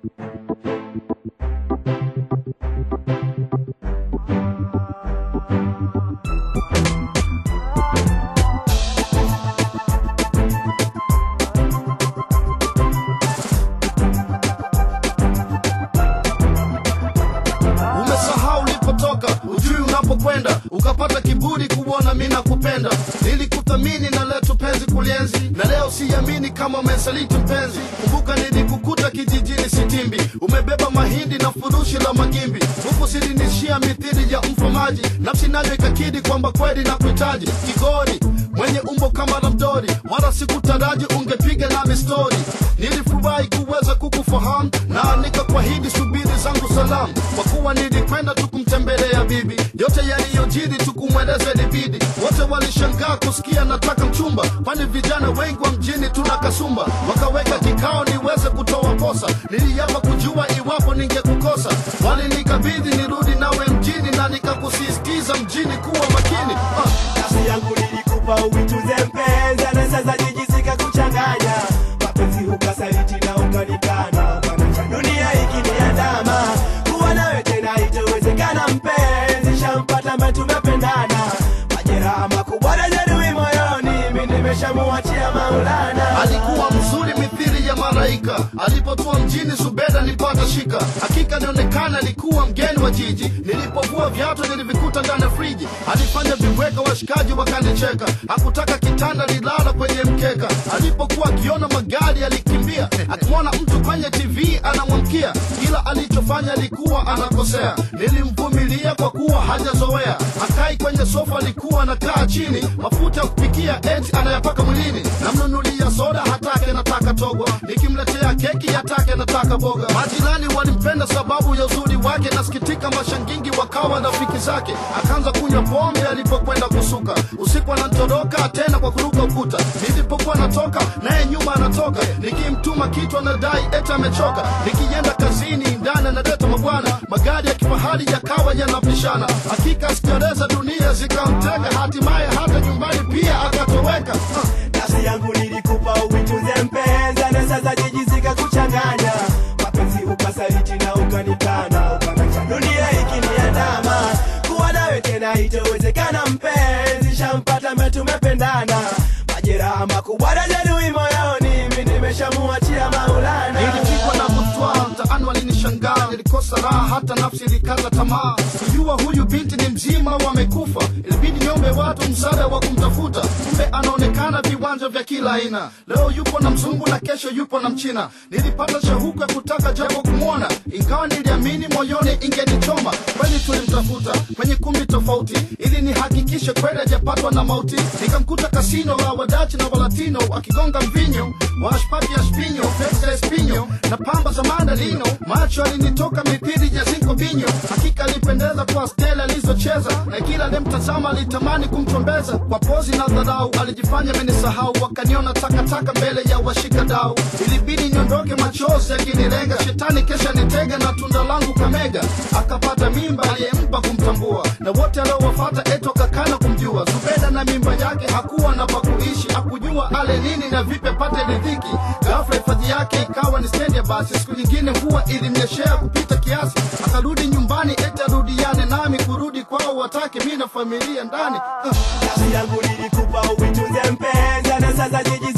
umesahau ulipotoka ujui unapokwenda ukapata kiburi kuona mi nakupenda nilikuthamini na leo tupenzi kulienzi na leo siamini kama umesaliti mpenzi kumbuka nilikukuta kijijini sitimbi umebeba mahindi na furushi la magimbi huku silinishia mithili ya mfamaji nafsi nayo ikakidi kwamba kweli na kuhitaji kigori mwenye umbo kama la mdori wala sikutaraji ungepiga nami stori nilifurahi kuweza kukufahamu na nikakwahidi subiri zangu salamu kwa kuwa nilikwenda tukumtembelea bibi yote yaliyojiri tukumweleza ilibidi wote walishangaa kusikia nataka mchumba kwani vijana wengi wa mjini tuna kasumba wakaweka kikao niweze kutoa posa niliapa kujua iwapo ningekukosa walinikabidhi nirudi nawe mjini na nikakusisitiza mjini kuwa makini ah. nafsi yangu nilikupa uitunze mpenzi na sasa jijisika kuchanganya mapenzi ukasaliti na ukanikana Bwana, dunia ikiniandama kuwa nawe tena itowezekana mpenzi shampata ambaye tumependana majeraha makubwa na jeruhi moyoni mi nimeshamuachia maulana alikuwa mzuri mithili ya malaika alipotua mjini zubeda nipata shika hakika nionekana alikuwa mgeni wa jiji nilipovua viatu nilivikuta ndani ya friji alifanya viweka washikaji wakanicheka hakutaka kitanda nilala kwenye mkeka alipokuwa akiona magari alikimbia akimwona mtu kwenye tv anamwamkia kila alichofanya alikuwa anakosea nilimvumilia kwa kuwa hajazoea akai kwenye sofa alikuwa anakaa chini mafuta ya kupikia eti anayapaka mwilini namnunulia soda hatake nataka togwa nikimletea keki hatake nataka boga majirani walimpenda sababu ya uzuri wake nasikitika mashangingi wakawa rafiki zake akaanza kunywa pombe alipokwenda kusuka usiku anatoroka tena kwa kuruka ukuta nilipokuwa natoka naye nyuma anatoka nikimtuma kitu anadai eti amechoka nikienda kazini ndani analeta mabwana magari ya kifahari yakawa yanapishana hakika sijareza dunia zikamteka hatimaye hata nyumbani pia akatoweka uh. nafsi yangu nilikupa uitunze mpenzi na sasa jijisika kuchanganya mapenzi ukasaliti na ukanikana ukanacha dunia ikiniandama kuwa nawe tena itowezekana mpenzi shampata ambaye tumependana majeraha makubwa na jeruhi moyoni mi nimeshamuachia maulana nilipigwa na butwa mtaani walinishangaa nilikosa raha hata nafsi ilikata tamaa kujua huyu binti ni mzima wamekufa ilibidi niombe watu msaada wa kumtafuta kumbe anaonekana viwanja vya kila aina leo yupo na mzungu na kesho yupo na mchina nilipata shauku ya kutaka japo kumwona ingawa niliamini moyoni ingenichoma kweli tulimtafuta kwenye kumbi tofauti ili nihakikishe kweli hajapatwa na mauti nikamkuta kasino la wadachi na walatino akigonga mvinyo washpati ya spinyo pesa ya spinyo na pamba za mandalino macho alinitoka mithili ya zinko binyo hakika alipendeza kwa stela alizocheza na kila alimtazama alitamani kumchombeza kwa pozi na dharau alijifanya amenisahau wakaniona takataka mbele ya washika dau ilibidi niondoke machozi akinilenga shetani kesha nitega na tunda langu kamega akapata mimba aliyempa kumtambua na wote aliowafata eto kakana kumjua zubeda na mimba yake hakuwa na pakuishi hakujua ale nini na vipi apate ridhiki ghafla hifadhi yake ikawa ni stendi ya basi siku nyingine mvua ilimnyeshea kupita kiasi akarudi nyumbani eti arudiane nami kurudi kwao watake mi na familia ndani uh. nafsi yangu nilikupa uitunze mpenzi na sasa jiji